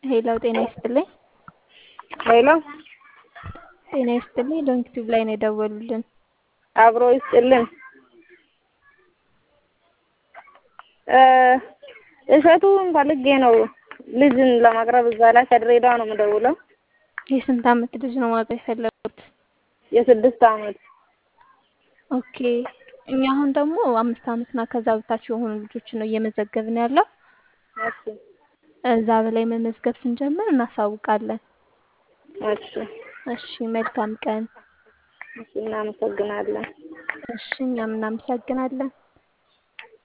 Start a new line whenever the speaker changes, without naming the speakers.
ሄሎ ጤና ይስጥልኝ።
ሄሎ
ጤና ይስጥልኝ። ዶንክቲቭ ላይ ነው የደወሉልን።
አብሮ ይስጥልን። እሸቱን ፈልጌ ነው ልጅን ለማቅረብ እዛ ላይ ከድሬዳዋ ነው የምደውለው።
የስንት ዓመት ልጅ ነው ማቅረብ የፈለጉት?
የስድስት ዓመት
ኦኬ። እኛ አሁን ደግሞ አምስት ዓመትና ከዛ በታች የሆኑ ልጆችን ነው እየመዘገብን ያለው።
እሺ
እዛ በላይ መመዝገብ ስንጀምር እናሳውቃለን።
እሺ
እሺ፣ መልካም ቀን።
እሺ፣ እናመሰግናለን።
እሺ፣ እኛም እናመሰግናለን።